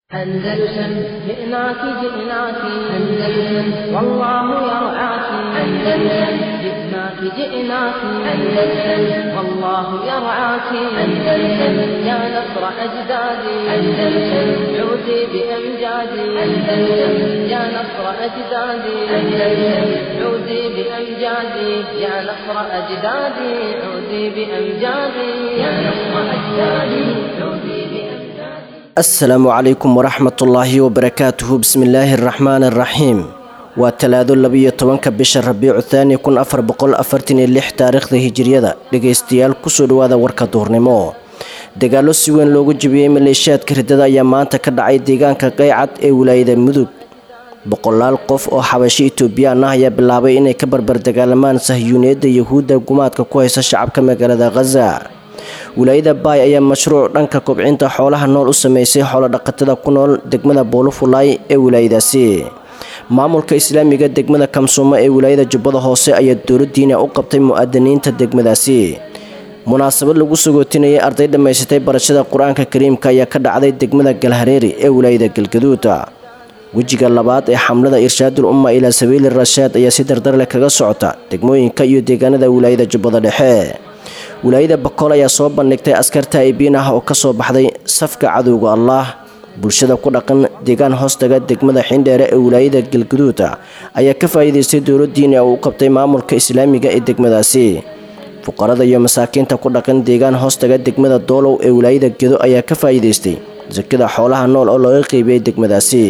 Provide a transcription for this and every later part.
أندلسن جئناك جئناك أندلسن والله يرعاك أندلسن جئناك جئناك أندلسن والله يرعاك أندلسن يا نصر أجدادي أندلسن عودي بأمجادي أندلسن يا نصر أجدادي أندلسن عودي بأمجادي يا نصر أجدادي عودي بأمجادي يا نصر أجدادي عودي بأمجادي asalaamu calaykum waraxmatullaahi wabarakaatuhu bismillaahi araxmaani araxiim waa talaado labiyo tobanka bisha rabiicu thaani kun afar boqol afartan iyo lix taariikhda hijiriyada dhegaystayaal kusoo dhawaada warka duurnimo dagaallo si weyn loogu jebiyey maleeshiyaadka riddada ayaa maanta ka dhacay deegaanka qaycad ee wilaayada mudug boqolaal qof oo xabashi itoobiyaan ah ayaa bilaabay inay ka barbar dagaalamaan sahyuuniyadda yahuudda gumaadka ku haysa shacabka magaalada khaza wilaayada baay ayaa mashruuc dhanka kobcinta xoolaha nool u sameysay xoolodhaqatada ku nool degmada boolofulaay ee wilaayadaasi maamulka islaamiga degmada kamsuumo ee wilaayada jubbada hoose ayaa dowladdiina u qabtay mu'aadiniinta degmadaasi munaasabad lagu sagootinayay arday dhammaysatay barashada qur-aanka kariimka ayaa ka dhacday degmada galhareeri ee wilaayada galgaduuda wejiga labaad ee xamlada irshaadul umma ilaa sabiili rashaad ayaa si dardarleh kaga socota degmooyinka iyo deegaanada wilaayada jubbada dhexe wilaayada bakool ayaa soo bandhigtay askarta aybiin ah oo kasoo baxday safka cadowga allaah bulshada ku dhaqan deegaan hoostaga degmada xindheere ee wilaayada galguduuda ayaa ka faa'iidaystay dowladdiina uu u qabtay maamulka islaamiga ee degmadaasi fuqarada iyo masaakiinta ku dhaqan deegaan hoostaga degmada doolow ee wilaayada gedo ayaa ka faa'iidaystay sakada xoolaha nool oo looga qeybiyey degmadaasi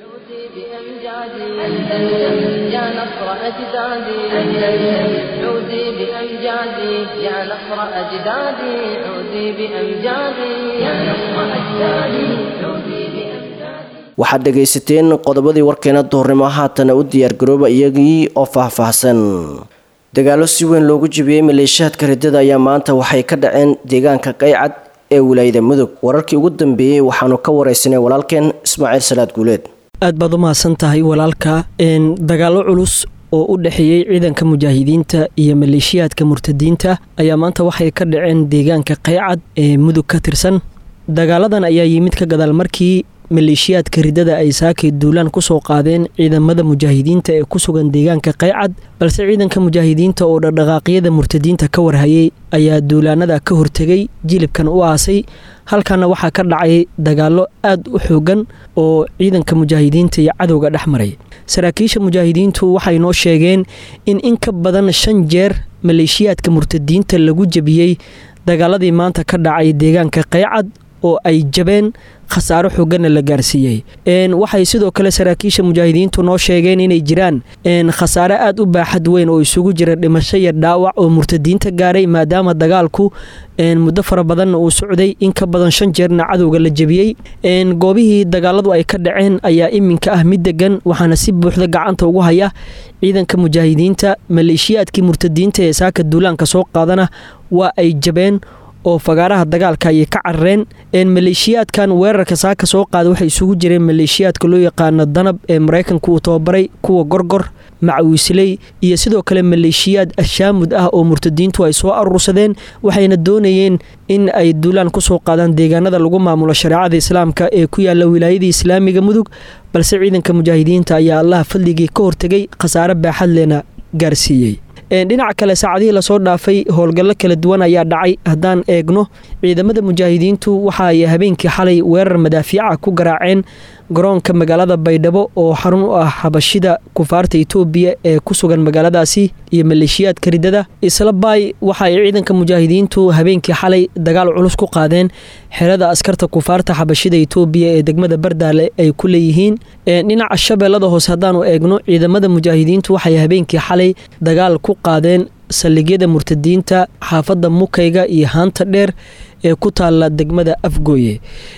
عودي بأمجادي أندلسن يا نصر أجدادي أندلسن عودي بأمجادي يا نصر أجدادي عودي بأمجادي يا نصر أجدادي عودي بأمجادي waxaad dhegaysateen qodobadii warkeena duhurnimo haatana u diyaargarooba iyagii oo faahfaahsan dagaallo si weyn loogu jebiyey maleeshiyaadka riddada ayaa maanta waxay ka dhaceen deegaanka qaycad ee wilaayada mudug wararkii ugu dambeeyey waxaanu ka waraysanay walaalkeen ismaaciil salaad guuleed aad baad u mahadsan tahay walaalka dagaallo culus oo u dhexeeyey ciidanka mujaahidiinta iyo maleeshiyaadka murtadiinta ayaa maanta waxay ka dhaceen deegaanka qaycad ee mudug ka tirsan dagaaladan ayaa yimid ka gadaal markii maleeshiyaadka riddada ay saakay duulaan kusoo qaadeen ciidamada mujaahidiinta ee ku sugan deegaanka qaycad balse ciidanka mujaahidiinta oo dhaqdhaqaaqyada murtadiinta ka warhayay ayaa duulaanada ka hortegay jilibkan u aasay halkaana waxaa ka dhacay dagaallo aad u xoogan oo ciidanka mujaahidiinta iyo cadowga dhex maray saraakiisha mujaahidiintu waxay noo sheegeen in in ka badan shan jeer maleeshiyaadka murtadiinta lagu jebiyey dagaaladii maanta ka dhacay deegaanka qaycad oo ay jabeen khasaaro xooganna la gaarsiiyey waxay sidoo kale saraakiisha mujaahidiintu noo sheegeen inay jiraan khasaare aad u baaxad weyn oo isugu jira dhimasho iyo dhaawac oo murtadiinta gaaray maadaama dagaalku muddo fara badanna uu socday in ka badan shan jeerna cadowga la jebiyey goobihii dagaaladu ay ka dhaceen ayaa iminka ah mid degan waxaana si buuxda gacanta ugu haya ciidanka mujaahidiinta maleeshiyaadkii murtadiinta ee saaka duulaanka soo qaadana waa ay jabeen oo fagaaraha dagaalka ayay ka carareen maleeshiyaadkan weerarka saaka soo qaada waxay isugu jireen maleeshiyaadka loo yaqaano danab ee maraykanka uu tababaray kuwa gorgor macawiisley iyo sidoo kale maleeshiyaad ashaamud ah oo murtadiintu ay soo aruursadeen waxayna doonayeen in ay duulaan kusoo qaadaan deegaanada lagu maamulo shareecada islaamka ee ku yaala wilaayadii islaamiga mudug balse ciidanka mujaahidiinta ayaa allaha fadligii ka hortegay khasaare baaxad lena gaarsiiyey dhinaca kale saacadihii lasoo dhaafay howlgallo kala duwan ayaa dhacay haddaan eegno ciidamada mujaahidiintu waxa ay habeenkii xalay weerar madaafiica ku garaaceen garoonka magaalada baydhabo oo xarun u ah xabashida kufaarta itoobiya ee ku sugan magaaladaasi iyo maleeshiyaadka riddada isla baay waxa ay ciidanka mujaahidiintu habeenkii xalay dagaal culus ku qaadeen xerada askarta kufaarta xabashida itoobiya ee degmada bardaale ay ku leeyihiin dhinaca shabeellada hoose haddaanu eegno ciidamada mujaahidiintu waxay habeenkii xalay dagaal ku qaadeen saldhigyada murtadiinta xaafadda mukayga iyo haanta dheer ee ku taalla degmada afgooye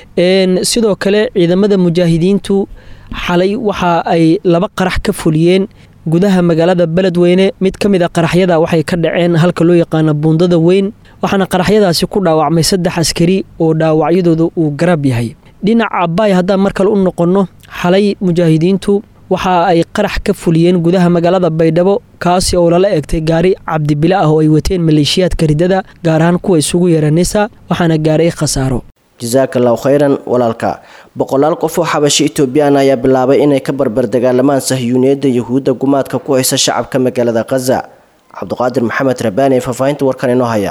sidoo kale ciidamada mujaahidiintu xalay waxa ay laba qarax ka fuliyeen gudaha magaalada beledweyne mid ka mid a qaraxyada waxay ka dhaceen halka loo yaqaano buundada weyn waxaana qaraxyadaasi ku dhaawacmay saddex askari oo dhaawacyadooda uu garab yahay dhinaca baay haddaan mar kale u noqonno xalay mujaahidiintu waxa ay qarax ka fuliyeen gudaha magaalada baydhabo kaasi oo lala egtay gaari cabdibile ah oo ay wateen maleeshiyaadka riddada gaar ahaan kuwa isugu yeera nisa waxaana gaaray khasaaro jasaaka allahu khayran walaalka boqolaal qof oo xabashi etoobiyaan ayaa bilaabay inay ka barbar dagaalamaan sahyuuniyadda yuhuudda gumaadka ku haysa shacabka magaalada khaza cabduqaadir maxamed rabaani faahfaahinta warkan inoo haya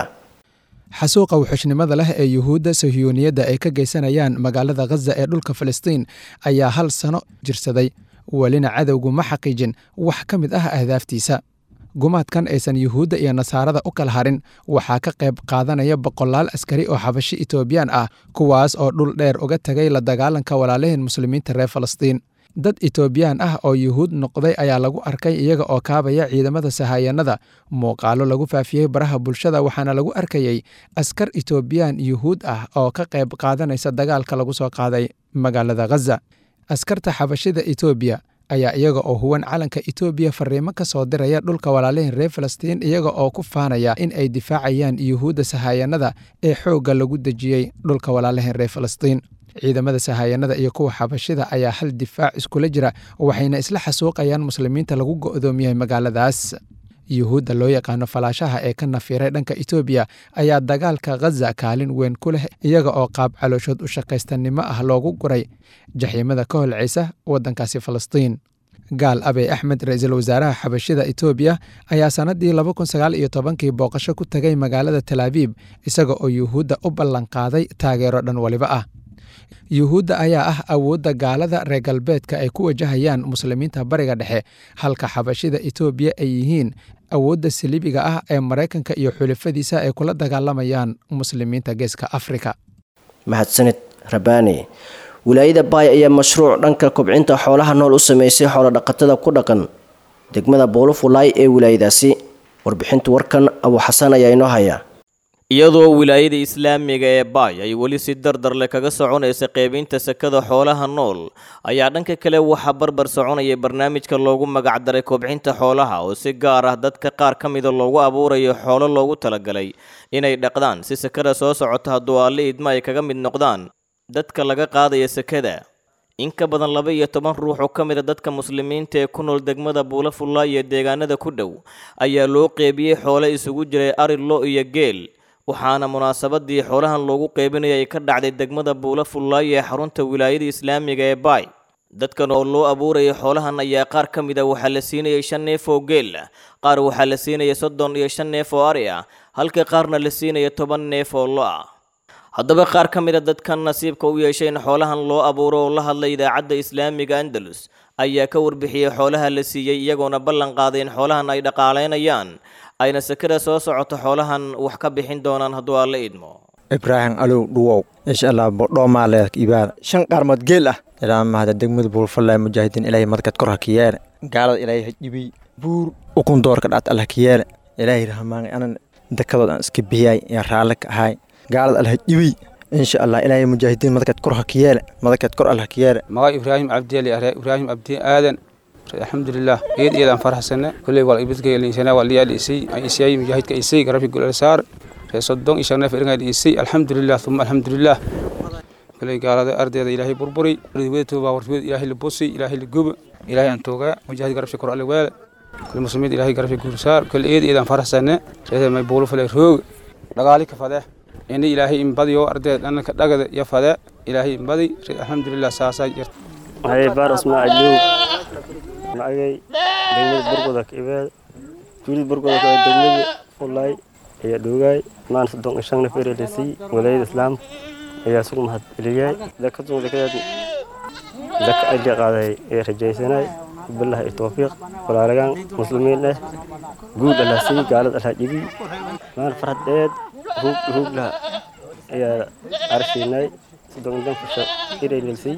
xasuuqa wuxushnimada leh ee yuhuudda sahyuuniyadda ay ka geysanayaan magaalada khaza ee dhulka falastiin ayaa hal sano jirsaday welina cadowgu ma xaqiijin wax ka mid ah ahdaaftiisa gumaadkan aysan yuhuudda iyo nasaarada u kala harin waxaa ka qayb qaadanaya boqolaal askari oo xabashi etoobiyaan ah kuwaas oo dhul dheer uga tegay la dagaalanka walaalaheen muslimiinta reer falastiin dad etoobiyaan ah oo yuhuud noqday ayaa lagu arkay iyaga oo kaabaya ciidamada sahayanada muuqaalo lagu faafiyey baraha bulshada waxaana lagu arkayey askar etoobiyaan yuhuud ah oo ka qayb qaadanaysa dagaalka lagu soo qaaday magaalada khaza askarta xabashida etoobiya ayaa iyaga oo huwan calanka etoobiya fariimo ka soo diraya dhulka walaalaheen reer falastiin iyaga oo ku faanaya in ay difaacayaan yuhuudda sahayanada ee xoogga lagu dejiyey dhulka walaalaheen reer falastiin ciidamada sahayanada iyo kuwa xabashida ayaa hal difaac iskula jira waxayna isla xasuuqayaan muslimiinta lagu go'doomiyey magaaladaas yuhuudda loo yaqaano falaashaha ee ka nafiray dhanka etoobiya ayaa dagaalka khaza kaalin weyn ku leh iyaga oo qaab calooshood u shaqaystanimo ah loogu guray jaxiimada ka holcaysa waddankaasi falastiin gaal abey axmed ra-iisul wasaaraha xabashida etoobiya ayaa sannadii laba kun sagaal iyo tobankii booqasho ku tegay magaalada talaabiib isaga oo yuhuudda u ballanqaaday taageero dhan waliba ah yuhuudda ayaa ah awoodda gaalada reer galbeedka ay ku wajahayaan muslimiinta bariga dhexe halka xabashida etoobiya ay yihiin awoodda saliibiga ah ee maraykanka iyo xulafadiisa ay kula dagaalamayaan muslimiinta geeska afrika mahadsanid rabaani wilaayada baay ayaa mashruuc dhanka kobcinta xoolaha nool u sameysay xoolodhaqatada ku dhaqan degmada boolofulaay ee wilaayadaasi warbixinta warkan abu xasan ayaa inoo haya iyadoo wilaayada islaamiga ee baay ay weli si dardar leh kaga soconaysa qeybinta sakada xoolaha nool ayaa dhanka kale waxaa barbar soconaya barnaamijka loogu magacdaray kobcinta xoolaha oo si gaar ah dadka qaar ka mida loogu abuurayo xoolo loogu talagalay inay dhaqdaan si sakada soo socota hadduu alle idma ay kaga mid noqdaan dadka laga qaadaya sakada in ka badan laba iyo toban ruux oo ka mid a dadka muslimiinta ee ku nool degmada buulafulla iyo deegaanada ku dhow ayaa loo qeybiyey xoole isugu jiray ari lo iyo geel waxaana munaasabadii xoolahan loogu qeybinaya ay ka dhacday degmada buula fullaay ee xarunta wilaayada islaamiga ee baay dadkan oo loo abuurayay xoolahan ayaa qaar ka mid a waxaa la siinayay shan neef oo geel ah qaar waxaa la siinaya soddon iyo shan neef oo ari ah halka qaarna la siinaya toban neef oo lo ah haddaba qaar ka mid a dadkan nasiibka u yeeshay in xoolahan loo abuuro oo la hadlay idaacadda islaamiga andalus ayaa ka warbixiyey xoolaha la siiyey iyagoona ballan qaaday in xoolahan ay dhaqaalaynayaan ayna sakada soo socoto xoolahan wax ka bixin doonaan hadduu alla idmo ibraahim alow dhuwow insha allah bodhoomaaleedka ibaada shan qaarmood geel ah ilaa mahada degmada buulfallaa mujaahidiin ilaahay madkad kor ha ka yeele gaalada ilaahay ha dhibay buur ukun doorka dhaat allah ka yeele ilaahay rahmaanay anan dakadood aan iska bixiyay yaan raalle ka ahay gaalada allah ha dhibay insha allah ilaahay mujaahidiin madkad kor ha ka yeele madkad kor allah ka yeele maga ibraahim cabdiali are ibraahim cabdi aadan alxamdulilah iyad iyadaan faraxsane kulley wal ibadkayliisana wal liyaa dhiisay isiyay mujaahidka isay garabki gulal saar ree soddon iyo shan neef iringa dhiisay alxamdulilah uma alxamdulilah kulley gaalada ardeeda ilaahay burburi wadatuba warfid ilaahay la busi ilaahay la guba ilaahay aan toogaa mujaahid garabshi kor alle weele kulle muslimiin ilaahay garabshi gursaar kulle iyad iyadaan faraxsane reeda may buulu fale roog dhagaali ka fadee ini ilaahay inbadiyo ardeed dhananka dhagada iyo fadee ilaahay inbadi alxamdulilah saasaa jirta maxay baar ismaaciil magay degmada burgoda ka ibaad tuulid burgoda ka degmada ulay ayaa dhoogaay maan soddon iyo shan neef erelisay walaayada islaam ayaa sugu mahad celiyay dakadu dakadeed daka ay qaaday ee rajaysanay billaah iyo tawfiiq walaalagaan muslimiin eh guud allah sii gaalad allah dhibi maan farhad dheed ruug ruugla ayaa arshiinay soddon iyo fusha erelisay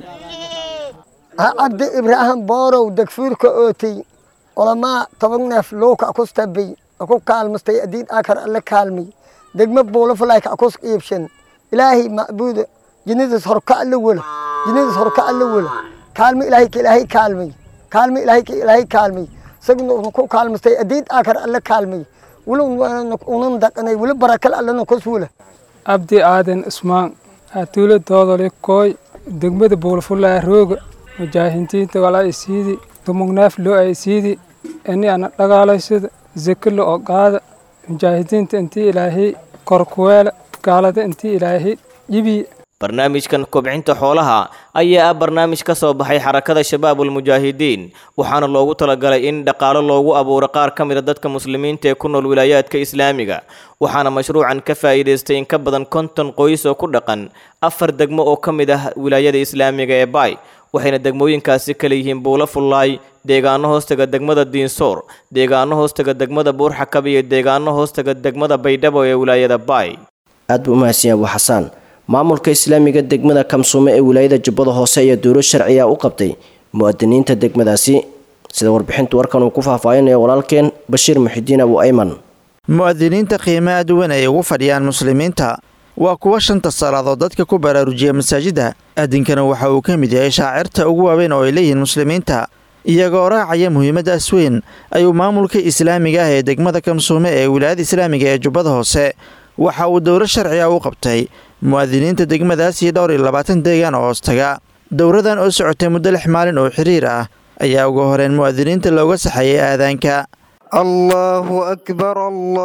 cabdi ibraahim boorow degfuurka ootay olamaa toban neef luuka akustabay aku kaalmastay adiid akar alle kaalmay degma buulafalaayka akus iibshan ilaahay macbuuda jinnadaas horka alle wela jinnadaas horka alle wela kaalmo ilaahay ka ilaahay kaalmay kaalmo ilaahay ka ilaahay kaalmay isaguna ku kaalmastay adiid akar alle kaalmay weli unan daqanay weli barakal allena kus wela abdi aadan ismaan atuula doodole kooy degmada buulafulaa rooga mujaahidiinta walaa isiidi dumugnaaf loo ay isiidi ini ana dhagaalaysada zekala oo qaada mujaahidiinta intii ilaahay korkuweela gaalada intii ilaahay dhibi barnaamijkan kobcinta xoolaha ayaa ah barnaamij ka soo baxay xarakada shabaabul mujaahidiin waxaana loogu talagalay in dhaqaalo loogu abuuro qaar ka mid a dadka muslimiinta ee ku nool wilaayaadka islaamiga waxaana mashruucan ka faa'iidaystay in ka badan konton qoys oo ku dhaqan afar degmo oo ka mid ah wilaayada islaamiga ee baay waxayna degmooyinkaasi kala yihiin buulo fullaay deegaano hoostaga degmada diinsoor deegaano hoostaga degmada buurxakab iyo deegaano hoostaga degmada baydhabo ee wilaayada baay aad buu umahadsan yahay abu xasaan maamulka islaamiga degmada kamsuume ee wilaayada jubbada hoose ayaa dowlo sharciya u qabtay mu'adiniinta degmadaasi sida warbixintu warkan uu ku faahfaahinayo walaalkeen bashiir muxidiin abu ayman mu'adiniinta qiimo aad weyn ay ugu fadhiyaan muslimiinta waa kuwa shanta salaadood dadka ku baraarujiya masaajidda adinkana waxa uu ka mid yahay shaacirta ugu waaweyn oo ay leeyihiin muslimiinta iyagoo raacaya muhiimadaas weyn ayuu maamulka islaamiga ah ee degmada kamsuume ee wilaayada islaamiga ee jubbada hoose waxa uu dowlo sharciga u qabtay mu'adiniinta degmadaas iyo dhowr iyo labaatan deegaan oo hoostaga dowradan oo socotay muddo lix maalin oo xiriir ah ayaa ugu horeen mu'adiniinta looga saxeeyay aadaanka allahu akbar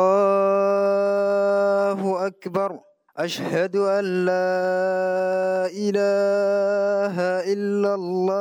allahu akbar ashhadu an laa ilaaha ila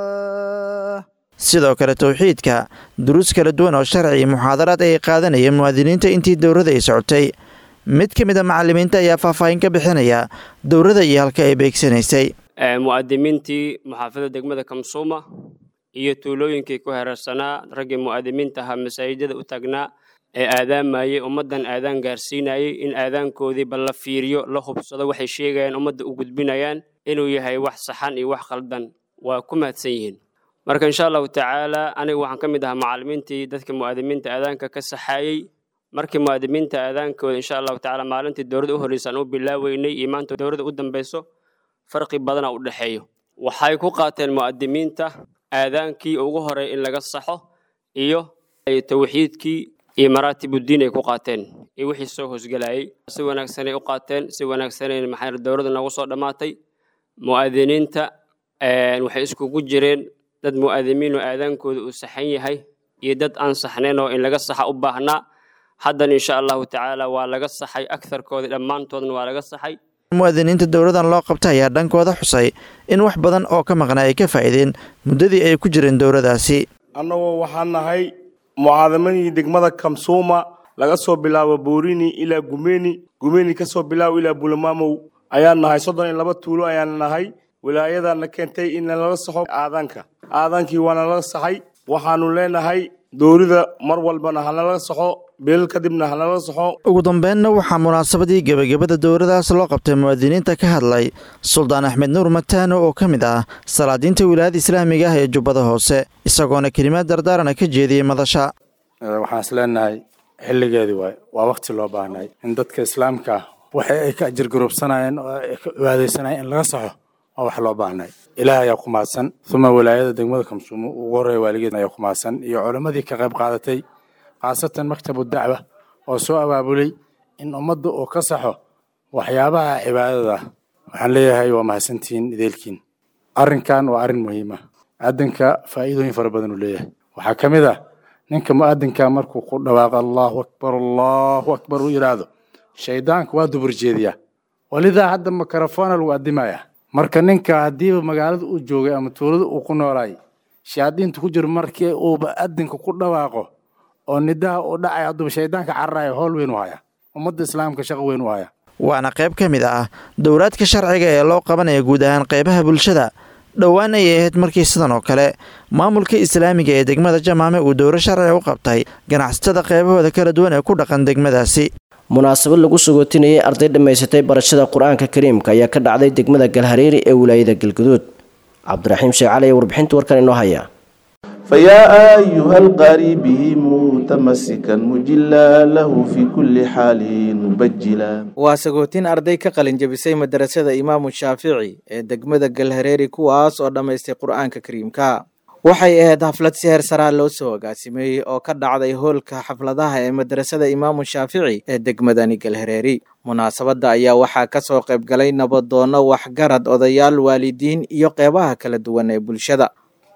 allah sidoo kale towxiidka duruus kala duwan oo sharci iyo muxaadaraad ay qaadanayeen mu'adiniinta intii dowrada ay socotay mid ka mid a macalimiinta ayaa faahfaahin ka bixinaya dowrada iyo halka ay beegsanaysay mu'adimiintii muxaafadda degmada kamsuuma iyo tuulooyinkii ku hereersanaa raggii mu'adimiinta ahaa masaajidada u taagnaa ee aadaamayey ummaddan aadaan gaarsiinayey in aadaankoodii bal la fiiriyo la hubsado waxay sheegayaan ummadda u gudbinayaan inuu yahay wax saxan iyo wax khaldan waa ku mahadsan yihiin marka insha allahu tacaala aniga waxaan ka mid ahaa macalimiintii dadka mu'adimiinta aadaanka ka saxaayey markii mu'adimiinta aadaankooda insha allahu tacaala maalintii dowladda u horreysaan u bilaaweynay iyo maanta dowladda u dambeyso farqi badana u dhexeeyo waxay ku qaateen mu'adimiinta aadaankii ugu horey in laga saxo iyo tawxiidkii iyo maraatibuddiin ay ku qaateen iyo wixii soo hoosgelayay si wanaagsanay u qaateen si wanaagsanay maxay dowladda nagu soo dhammaatay mu'adiniinta waxay iskugu jireen dad mu'adimiin oo aadaankooda uu saxan yahay iyo dad aan saxnayn oo in laga saxa u baahnaa haddana insha allahu tacaala waa laga saxay agtarkooda dhammaantoodna waa laga saxay mu'adiniinta dowladan loo qabta ayaa dhankooda xusay in wax badan oo ka maqnaa ay ka faa'iideen muddadii ay ku jireen dowladaasi annagoo waxaan nahay mucaadamadii degmada kamsuuma laga soo bilaabo buurini ilaa gumeni gumeni ka soo bilaabo ilaa bulamaamow ayaan nahay soddon iyo laba tuulo ayaan nahay wilaayadana keentay in laga saxo aadaanka aadaankii waana laga saxay waxaanu leenahay dowlada mar walbana hanalaga saxo bilal kadibna hanalaga saxo ugu dambeynna waxaa munaasabadii gebagabada dowladaas loo qabtay mu'adiniinta ka hadlay suldaan axmed nuur mataano oo ka mid ah salaadiinta wilaayada islaamiga ah ee jubbada hoose isagoona kelimaad dardaarana ka jeediyey madasha waxaan is leenahay xilligeedii waay waa wakti loo baahnay in dadka islaamka ah waxa ay ka ajirgarubsanayeen oo ay ka cibaadaysanayeen in laga saxo waa wax loo baahnay ilaah ayaa ku mahadsan uma wilaayada degmada kamsuumo ugu horreeya waaligeed ayaa ku mahadsan iyo culammadii ka qayb qaadatay khaasatan maktabu dacwa oo soo abaabulay in ummadda uu ka saxo waxyaabaha cibaadada waxaan leeyahay waa mahadsantihiin ideelkiin arrinkan waa arrin muhiim ah aadanka faa'iidooyin fara badan uu leeyahay waxaa ka mid ah ninka mu'adinka markuu ku dhawaaqo allahu akbar allahu akbar uu yidhaahdo shaydaanka waa dubur jeediyaa walidaa hadda mikrofona lagu addimayaa marka ninka haddiiba magaalada uu joogay ama tuulada uu ku noolaay shayaadiinta ku jiro markii uu mu'adinka ku dhawaaqo oo nidaha uu dhacay hadduuba shaydaanka cararayo howl weyn u haya ummadda islaamka shaqo weyn u haya waana qayb ka mid ah dowlaadka sharciga ee loo qabanaya guud ahaan qaybaha bulshada dhowaan ayay ahayd markii sidan oo kale maamulka islaamiga ee degmada jamaame uu dowlo sharciga u qabtay ganacsatada qaybahooda kala duwan ee ku dhaqan degmadaasi munaasabad lagu sagootinayay arday dhammaysatay barashada qur-aanka kariimka ayaa ka dhacday degmada galhareeri ee wilaayada galguduud cabdiraxiim sheekh cali ayaa warbixinta warkan inoo haya فيا أيها القاري به متمسكا مجلا له في كل حال مبجلا waa sagootin arday ka qalin jabisay madarasada imaamu shaafici ee degmada galhareeri kuwaas oo dhammaystay qur-aanka kariimka waxay ahayd xaflad si heer saraa loo soo agaasimeeyey oo ka dhacday hoolka xafladaha ee madrasada imaamu shaafici ee degmadani galhareeri munaasabadda ayaa waxaa ka soo qayb galay nabadoonno waxgarad odayaal waalidiin iyo qeybaha kala duwan ee bulshada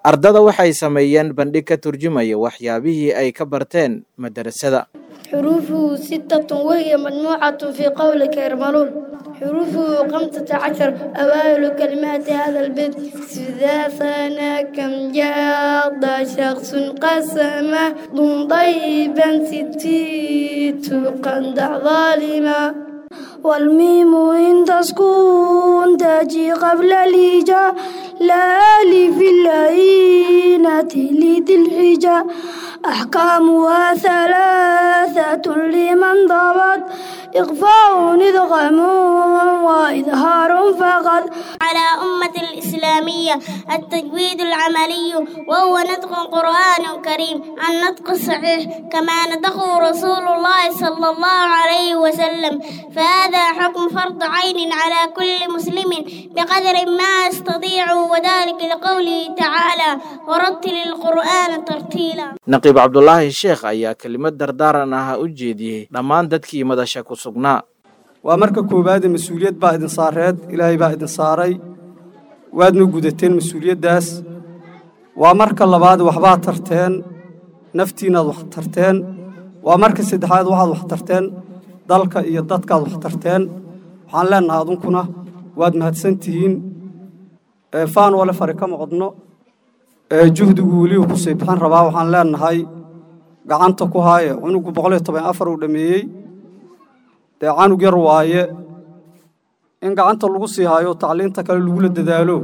ardada waxay sameeyeen bandhig ka turjumaya waxyaabihii ay ka barteen madarasada حروفه ستة وهي مجموعة في قولك يرملون حروفه خمسة عشر أوائل كلمات هذا البيت إذا ثنى كم جاد شخص قسمه ضم ضيبا ستيت قند ظالما والميم إن تسكن تجي قبل الهجاء لا ألف العينة لذي الحجاء أحكامها ثلاثة لمن ضبط إخفاء إدغام وإظهار فقط على أمة الإسلامية التجويد العملي وهو نطق قرآن كريم النطق الصحيح كما نطقه رسول الله صلى الله عليه وسلم فهذا حكم فرض عين على كل مسلم بقدر ما يستطيع وذلك لقوله تعالى ورتل القرآن ترتيلا naqiib cabdulaahi sheekh ayaa kelimad dardaaran ah u jeediyey dhammaan dadkii madasha ku sugnaa waa marka koowaade mas-uuliyad baa idin saareed ilaahay baa idin saaray waadna gudateen mas-uuliyaddaas waa marka labaad waxbaad tarteen naftiinaad wax tarteen waa marka saddexaad waxaad wax tarteen dalka iyo dadkaad wax tarteen waxaan leennahay adunkuna waad mahadsan tihiin faan wale fari kama qodno juhdigu weliba ku sii bixin rabaa waxaan leennahay gacanta ku haaye cunugu boqol iyo toban afar uu dhammeeyey dee canug yar waaye in gacanta lagu sii haayo tacliinta kale lagula dadaalo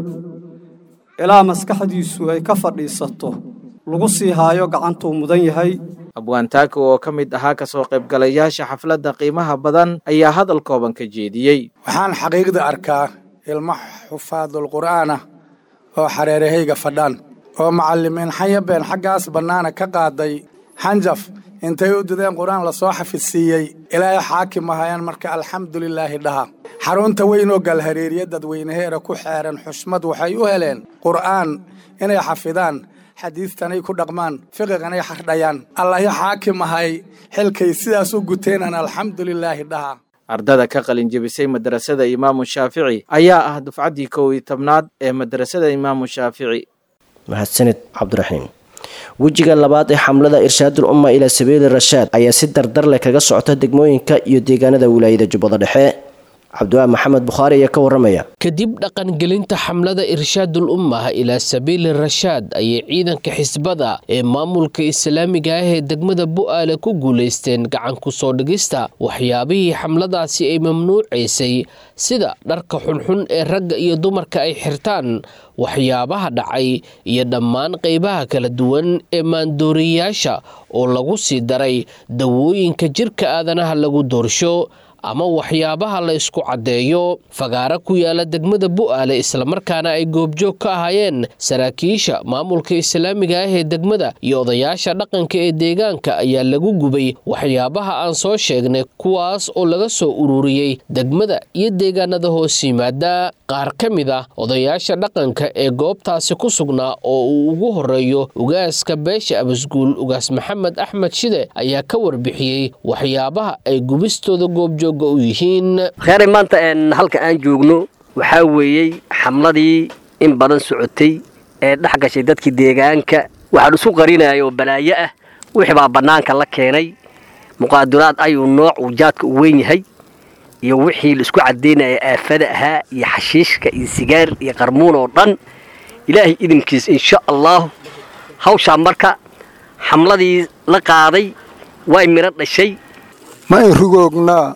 ilaa maskaxdiisu ay ka fadhiisato lagu sii haayo gacantuu mudan yahay abwaantaaka oo ka mid ahaa kasoo qaybgalayaasha xafladda qiimaha badan ayaa hadal kooban ka jeediyey waxaan xaqiiqda arkaa ilmo xufaadul qur'aan ah oo xareerahayga fadhaan oo macallimiin xanyabeen xaggaas bannaana ka qaaday xanjaf intay u dideen qur-aan lasoo xafidsiiyey ilaahay xaakim ahayaan marka alxamdulilaahi dhaha xarunta weyn oo galhareeriya dadweynaheera ku xeeran xushmad waxay u heleen qur'aan inay xafidaan xadiidtanay ku dhaqmaan fiqiganay xardhayaan allahi xaakim ahay xilkay sidaas u guteenan alxamdulilaahi dhaha ardada ka qalinjebisay madrasada imaamu shaafici ayaa ah dufcaddii kow iyo tobnaad ee madrasada imaamu shaafici mahadsanid cabdiraxiim wejiga labaad ee xamlada irshaadul umma ilaa sabiili rashaad ayaa si dardar leh kaga socota degmooyinka iyo deegaanada wilaayada jubbada dhexe cabdiwaahi maxamed bukhaari ayaa ka waramaya kadib dhaqangelinta xamlada irshaadul ummah ilaa sabiili rashaad ayay ciidanka xisbada ee maamulka islaamiga ah ee degmada bu'aale ku guulaysteen gacan ku soo dhigista waxyaabihii xamladaasi ay mamnuucaysay sida dharka xunxun ee ragga iyo dumarka ay xirtaan waxyaabaha dhacay iyo dhammaan qaybaha kala duwan ee maandooriyayaasha oo lagu sii daray dawooyinka jirka aadanaha lagu doorsho ama waxyaabaha la isku caddeeyo fagaaro ku yaala degmada bu'aale islamarkaana ay goobjoog ka ahaayeen saraakiisha maamulka islaamiga ah ee degmada iyo odayaasha dhaqanka ee deegaanka ayaa lagu gubay waxyaabaha aan soo sheegnay kuwaas oo laga soo ururiyey degmada iyo deegaanada hoos yimaada qaar ka mid ah odayaasha dhaqanka ee goobtaasi ku sugnaa oo uu ugu horeeyo ugaaska beesha abasguul ugaas maxamed axmed shide ayaa ka warbixiyey waxyaabaha ay gubistooda goobjoog kheyray maanta halka aan joogno waxaa weeyey xamladii in badan socotay ee dhex gashay dadkii deegaanka waxaan isu qarinaya oo balaayo ah wixii baa bannaanka la keenay muqaaduraad ayuu nooc uu jaadka u weyn yahay iyo wixii la isku caddaynaya aafada ahaa iyo xashiishka iyo sigaar iyo qarmuun oo dhan ilaahay idinkiis insha allaahu hawshaa marka xamladii la qaaday way midho dhashay ma in rugoognaa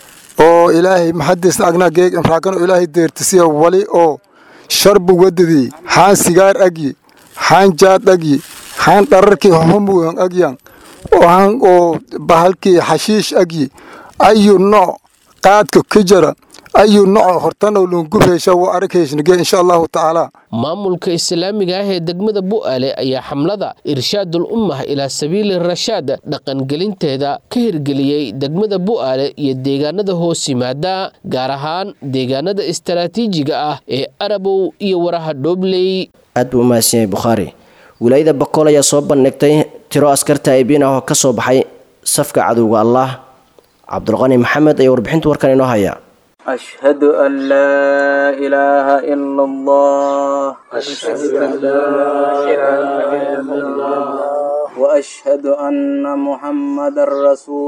oo ilaahay maxadiisna agnaa geeg imraakano ilaahay deertisiya wali oo sharbu wadadii xaan sigaar agyi xaan jaad agyi xaan dhararkii homuyan agyan han oo bahalkii xashiish agyi ayu nooc qaadka ka jara ayu nooc hortanoo lungubheysha wa aragheysnige insha allahu tacaala maamulka islaamiga ah ee degmada bu'aale ayaa xamlada irshaadul ummah ilaa sabiili rashaad dhaqangelinteeda ka hirgeliyey degmada bu'aale iyo deegaanada hoos yimaada gaar ahaan deegaanada istaraatiijiga ah ee arabow iyo waraha dhoobley aad buu umahadsan yahay bukhaari wilaayada bakool ayaa soo bandhigtay tiro askar taa'ibiin ah oo ka soo baxay safka cadowga allah cabdulqani maxamed ayaa warbixinta warkan inoo haya أشهد أن لا إله إلا الله أشهد أن لا إله إلا الله وأشهد أن محمد رسول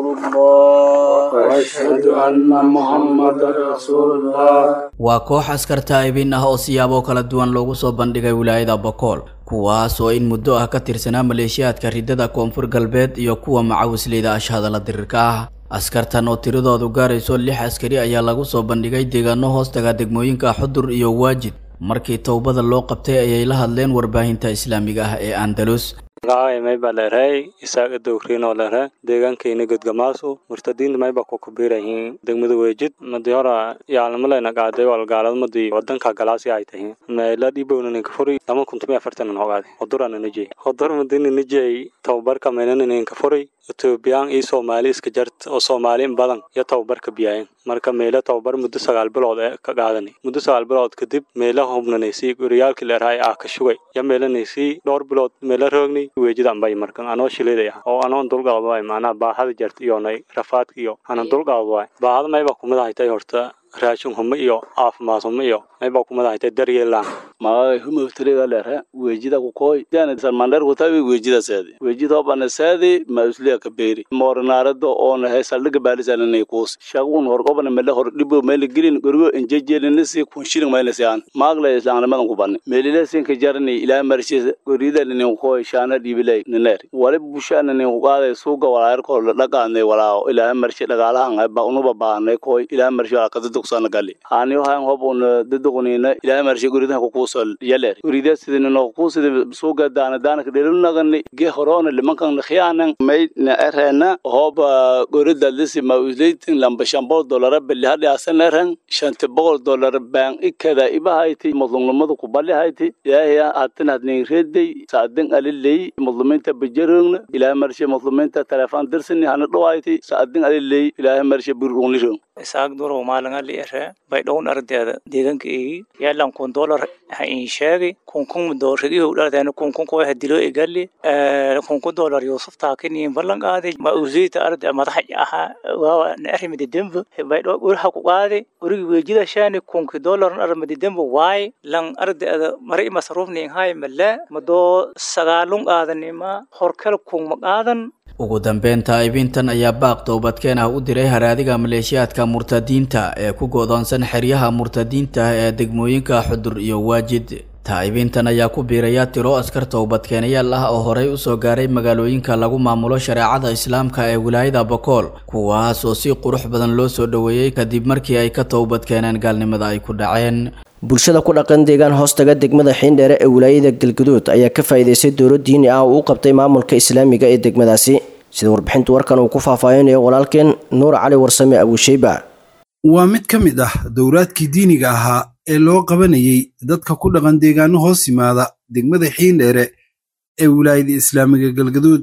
الله وأشهد أن محمد رسول الله waa koox askar taa'ibin ah oo siyaabo kala duwan loogu soo bandhigay wilaayada bokool kuwaas oo in muddo ah ka tirsanaa maleeshiyaadka ridada koonfur galbeed iyo kuwa macawisleyda ashhadala dirirka ah askartan oo tiradoodu gaarayso lix askari ayaa lagu soo bandhigay deegaano hoostaga degmooyinka xudur iyo waajid markii towbada loo qabtay ayay la hadleen warbaahinta islaamiga ah ee andalus magacay mayba leerhay isaaga dowriinoo leerhe deegaankayna godgamaasu murtadiinta mayba ku kubirayihiin degmada weejid madi hora yaalnimalayna qaaday walgaalad madi wadanka galaasi ay tahiin meela dhiibownaninka furi lama kuntumi afartanan hogaade hodurana nijey hodur madina nijey tababarka meelananinka furi etoobiyaan iyo soomaali iska jart oo soomaali in badan iyo tababarka biyaayeen marka meelo tababar muddo sagaal bilood ee ka qaadanay muddo sagaal bilood kadib meela hubnanaysay goriyaalkii leerhay ah ka shugay ya meelanaysay dhowr bilood meela roognay weejida ambay markan anoo shileeday ah oo anoon dulqaado waay macnaha baahada jart iyonay rafaadka iyo anan dulqaado waay baahada mayba kumid ahaytay horta raashin humo iyo caafimaad humo iyo mayba kumid ahaytay daryeelaan magagay humawtiriga leerhe weejida kukoy dana salmandher kutabi weejida seedi weejida hobana seedi ma usliya kaberi moornaarado oona he saldhiga baalisananay kuus shagun horgobana mele hor dhibo mele gelin gorgo injejelinisi kunshirin maylasi aan maagle islaamnimadan kubani meelilesinka jarani ilaa marshis gorida ninin koy shaana dhibilay niner wali bushana nin kuqaaday suuga walaayarkoo dhaqaanay walaa ilaa marshi dhagaalahan ba unuba baanay koy ilaa marshi wala kadadugsana gali haaniyo hayan hob un daduqunina ilaa marshi goridaha kukuusol yaler gorida sidinino kuusidi suuga daana daanaka dhelunagani ge horona limankan khiyaanan may na erena hoba gorida lisi ma usleitin lamba shambol dolara beli hadhi asan eren shanti boqol dolar baan ikada ibahayti mudlumnimadu kubalihayti ilaahaya hatin hadnin reeday saadin aliley mudluminta bajarogna ilaa marshe mudluminta telefon dirsini hana dhawayti saadin aliley ilaahay marshe burunlirong isaag duro maalinga li ere bay dhown ardeeda deegaanka igi yaalan kun dolar ha in sheegi kun kun doorigi hu dhardeena kun kun koy hadilo igali kun kun dolar yusuf taakini ballan qaadi ma uziita arde madaxa aha waa na arrimidi dembo bay dho urha ku qaadi urigi weejida shaani kunki dolar arrimidi dembo waay lan ardeeda mari masruufni hay mala mado sagaalun qaadanima horkal kun ma qaadan ugu dambeyn taa'ibintan ayaa baaq toobadkeen ah u diray haraadiga maleeshiyaadka murtadiinta ee ku go'doonsan xeryaha murtadiinta ah ee degmooyinka xudur iyo waajid taa'ibintan ayaa ku biiraya tiro askar toobadkeenayaal ah oo horey usoo gaaray magaalooyinka lagu maamulo shareecada islaamka ee wilaayada bokool kuwaas oo si qurux badan loo soo dhoweeyey kadib markii ay ka toobadkeeneen gaalnimada ay ku dhaceen bulshada ku dhaqan deegaan hoostaga degmada xiindheere ee wilaayada galguduud ayaa ka faa'iidaystay dowlad diini ah oo u qabtay maamulka islaamiga ee degmadaasi sida warbixinta warkan uu ku faahfaahinayo walaalkeen nuur cali warsame abuusheyba waa mid ka mid ah dowraadkii diiniga ahaa ee loo qabanayay dadka ku dhaqan deegaano hoos yimaada degmada xiindheere ee wilaayada islaamiga galgaduud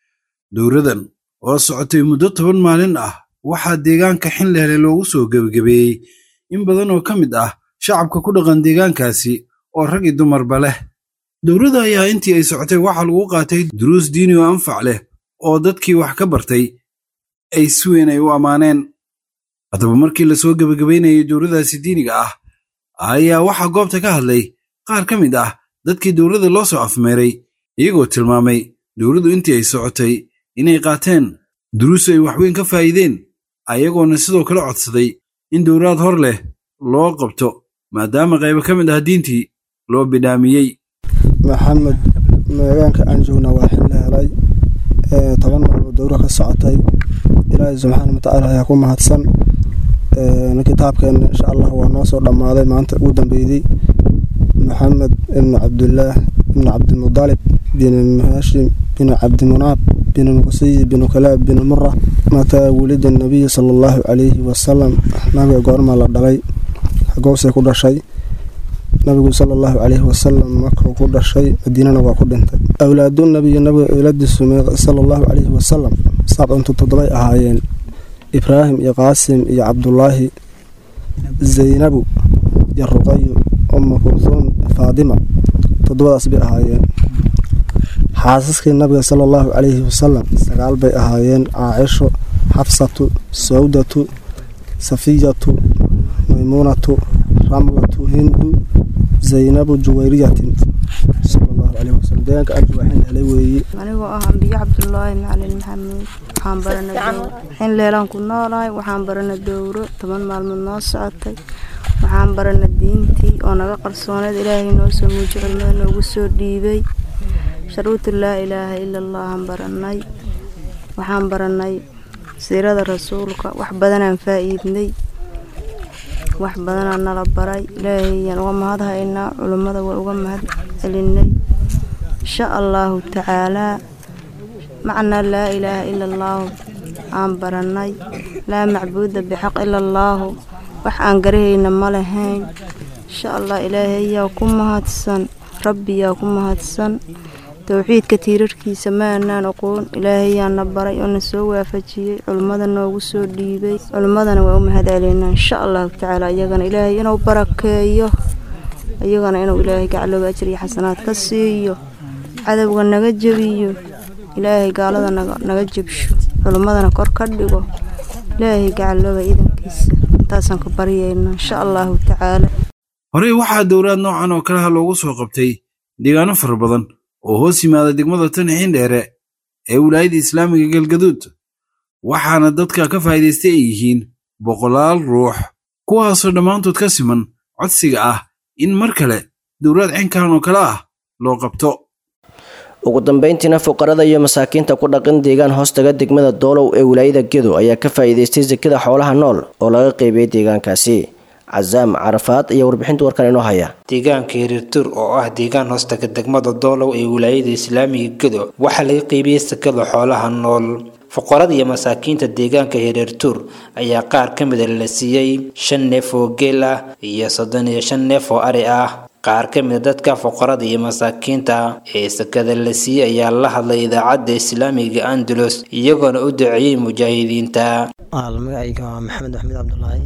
dowradan oo socotay muddo toban maalin ah waxaa deegaanka xindheere loogu soo gebagabeeyey in badan oo ka mid ah shacabka ku dhaqan deegaankaasi oo rag iyo dumarba leh dowladda ayaa intii ay socotay waxaa lagu qaatay duruus diini oo anfac leh oo dadkii wax ka bartay ay si weyn ay u ammaaneen haddaba markii lasoo gebagabaynayay dowladaasi diiniga ah ayaa waxaa goobta ka hadlay qaar ka mid ah dadkii dowladda loo soo afmeeray iyagoo tilmaamay dowladdu intii ay socotay inay qaateen duruus ay waxweyn ka faa'iideen ayagoona sidoo kale codsaday in dowlaad hor leh loo qabto maadaama qaybo ka mid ah diintii loo bidhaamiyey maxamed meegaanka aan joogna waa xil la helay toban maalmood dowra ka socotay ilaahay subxaana watacaala ayaa ku mahadsan kitaabkeena insha allah waa noo soo dhammaaday maanta ugu dambeydey maxamed ibnu cabdullaah ibnu cabdimudalib bin hashim bin cabdimunaab bin muqsiyi bin kalaab bin mura mataa wulida nabiyi sala allahu calayhi wasalam nabiga goormaa la dhalay goobsay ku dhashay nabigu sala allahu calayhi wasalam markuu ku dhashay madiinana waa ku dhintay awlaadu nabiyi nabiga awlaadiisu sala allahu calayhi wasalam sabcuntu toddobay ahaayeen ibraahim iyo qaasim iyo cabdulaahi zaynabu iyo ruqayo uma kursuum faadima toddobadaas bay ahaayeen xaasaskii nabiga sala allahu calayhi wasalam sagaal bay ahaayeen caacisho xafsatu sawdatu safiyatu maymuunatu ramlatu hindu zaynabu juwayriyatin sala allahu caleyhi wasalam deegaanka arju waxaan helay weeye anigoo ah ambiyo cabdulaahi macalin maxamuud waxaan barana dowro in leelaan ku noolahay waxaan barana dowro toban maalmood noo socotay waxaan barana diintii oo naga qarsooneed ilaahay noo soo muuji culimada noogu soo dhiibay sharuutu laa ilaaha ila allahan baranay waxaan baranay siirada rasuulka wax badanaan faa'iidnay wax badanaa nala baray ilaahayaan uga mahad haynaa culummada waa uga mahad celinay insha allaahu tacaalaa macnaa laa ilaaha ila allaahu aan baranay laa macbuuda bixaq ila allaahu wax aan garahayna ma lahayn insha allah ilaahayaa ku mahadsan rabbiyaa ku mahadsan towxiidka tiirarkiisa ma aanaan aqoon ilaahayaana baray oo na soo waafajiyey culimmada noogu soo dhiibay culimmadana waa u mahad celeynaa insha allahu tacaala iyagana ilaahay inuu barakeeyo iyagana inuu ilaahay gaclooga ajir iyo xasanaad ka siiyo cadowga naga jebiyo ilaahay gaalada naga jebsho culimmadana kor ka dhigo ilaahay gaclooga idankiisa intaasaan ka baryayna insha allahu tacaala horey waxaa dowlaad noocan oo kaleha loogu soo qabtay deegaano fara badan oo hoos yimaada degmada tan xiindheere ee wilaayada islaamiga galgaduud waxaana dadka ka faa'iidaystay ay yihiin boqolaal ruux kuwaasoo dhammaantood ka siman codsiga ah in mar kale dowlaad cinkan oo kale ah loo qabto ugu dambayntiina fuqarada iyo masaakiinta ku dhaqan deegaan hoostaga degmada doolow ee wilaayada gedo ayaa ka faa'iidaystay sakada xoolaha nool oo laga qeybiyey deegaankaasi casaam carafaad ayaa warbixinta warkan inoo haya deegaanka hiriirtuur oo ah deegaan hoostaga degmada doolow ee wilaayada islaamiga gedo waxaa laga qeybiyey sakada xoolaha nool fuqarada iyo masaakiinta deegaanka hiriirtuur ayaa qaar ka mida la siiyey shan neef oo geel ah iyo soddon iyo shan neef oo ari ah qaar ka mida dadka fuqarada iyo masaakiinta ee sakada la siiyey ayaa la hadlay idaacadda islaamiga andalus iyagoona u duceeyey mujaahidiinta magacayga waa maxamed axmed cabdulaahi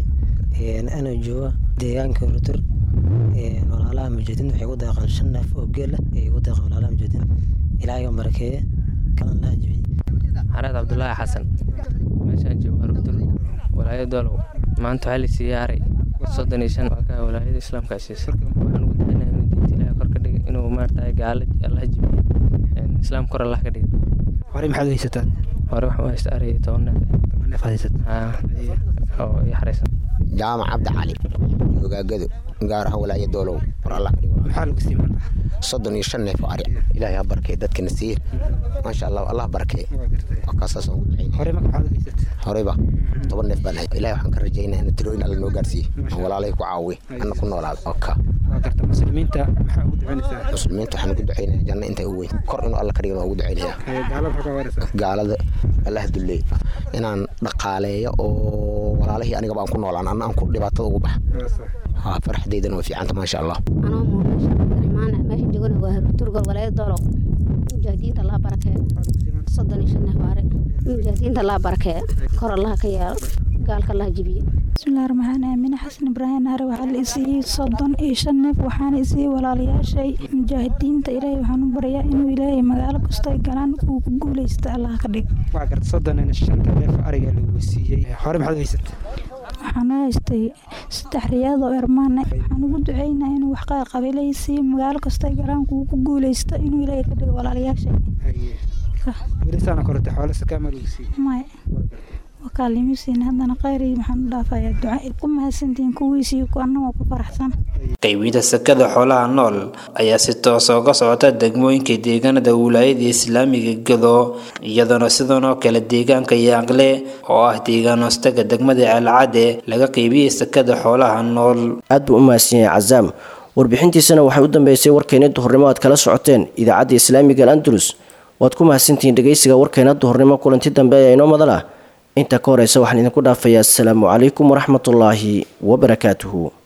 anoo jooga deegaanka hiriirtuur walaalaha mujaahidiinta waxay ugu deeqaan shan neef oo geel ah ay ugu deeqaan walaalaha mujaahidiinta ilaahay oo barakeeye kalan la ajibiyey xareed cabdulaahi xasan meeshaan joogo hiriirtuur walaayada doolow maanta waxaa la siiyey aray soddon iyo shan waa ka walaayada islaamka siisay waxaan ugu ducaynaa inuu diinta ilaahay kor ka dhiga inuu maaragtay gaala allah jibiyo islaam kor allah ka dhiga horey maxaad u haysataa hore waxaan u haysta aray toban neef toban neef aad haysataa oo ii xaraysan jaamac cabdi cali ogaagado gaar ahaan walaaya doolow war allah ka dhigo maxaa lagu sii maanta soddon iyo shan neef oo ari ilaahay ha barakee dadkana siiye maasha allah allah barakee waa kaasaas ugu ducayn horey marka maxaad u haysatay horeyba toban neef baan hay ilahay waxaan ka rajaynaa in tirooyin alla noo gaarsiiye aan walaalay ku caawiye anna ku noolaada oka waa garta muslimiinta maxaa ugu ducaynaysaa muslimiinta waxaan ugu ducaynaya janno intay u weyn kor inuu alla ka dhigan waa ugu ducaynaya gaalada maxaa ka waraysaa gaalada allah duleey inaan dhaqaaleeyo oo walaalahii anigaba aan ku noolaan anna aan ku dhibaatada ugu bax farxadeydana way fiicanta maasha allah anoo muuqasha cabdiraxmaan meesha joogana waa turgol walaayada doolow mujaahidiinta allah barakee soddon iyo shan neef aare mujaahidiinta allah barakee kor allah ka yeelo gaalka allah jibiye bismillahi raxmaan aamine xasan ibraahim naare waxaa la isiiyey soddon iyo shan neef waxaana isiiyey walaalayaashay mujaahidiinta ilaahay waxaan u baryaa inuu ilaahay magaalo kasto ay galaan uu ku guuleysta allah ka dhig waa garta soddon iyo shanta neef ariga lagu siiyey hore maxaad u haysatay waxaan u haystay saddex riyaad oo ermaane waxaan ugu duceynaa inuu wax qabiilaysiiyo magaalo kasta ay galaan uu ku guuleysto inuu ilaahay ka dhigo walaalayaashay welisaana korata xoolo sakaama lagu siiyey maya wakaalimisiin haddana khayr iyo maxaan u dhaafayaa duca ku mahadsantihiin kuwiisiyo annagoo ku faraxsan qaybinta sakada xoolaha nool ayaa si toosa uga socota degmooyinka deegaanada wilaayada islaamiga gado iyadoona sidan oo kale deegaanka yaaqle oo ah deegaan hoostaga degmada ceelcadde laga qaybiyey sakada xoolaha nool aad buu u mahadsan yahay cazaam warbixintiisana waxay u dambeysay warkeena duhurnimo aad kala socoteen idaacadda islaamiga al andalus waad ku mahadsantihiin dhegeysiga warkeena duhurnimo kulanti dambe ayaa inoo madala inta ka horeysa waxaan idinku dhaafayaa asalaamu calaykum waraxmatullaahi wabarakaatuhu